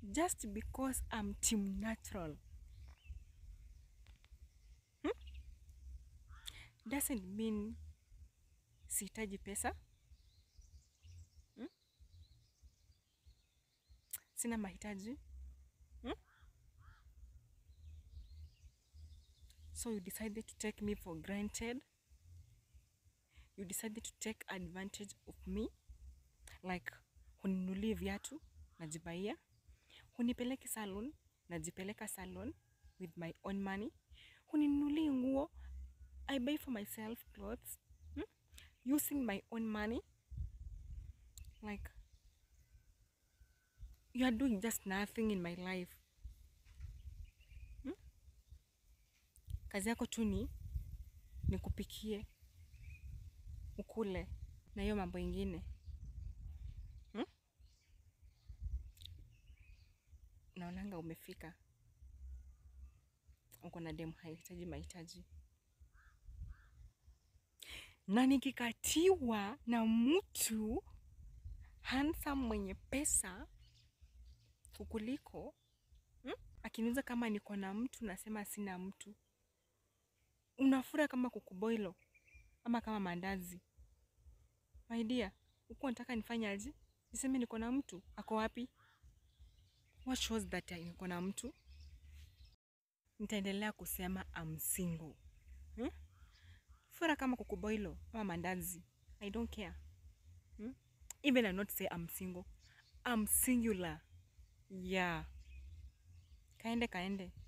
just because I'm team natural hmm? doesn't mean sihitaji pesa hmm? sina mahitaji hmm? so you decided to take me for granted you decided to take advantage of me like huninulie viatu najibaia hunipeleki salon najipeleka salon with my own money huninunulie nguo i buy for myself clothes hmm? using my own money like you are doing just nothing in my life hmm? kazi yako tu ni nikupikie ukule na hiyo mambo ingine hmm? naonanga umefika uko na demu hahitaji mahitaji na nikikatiwa na mtu handsome mwenye pesa kukuliko hmm? akiniuliza kama niko na mtu nasema sina mtu unafura kama kukuboilo ama kama mandazi my dear huku nataka nifanye aje niseme niko na mtu ako wapi what shows that niko na mtu nitaendelea kusema I'm single hmm? fura kama kukuboilo ama mandazi i don't care hmm? even I not say I'm single I'm singular yeah kaende kaende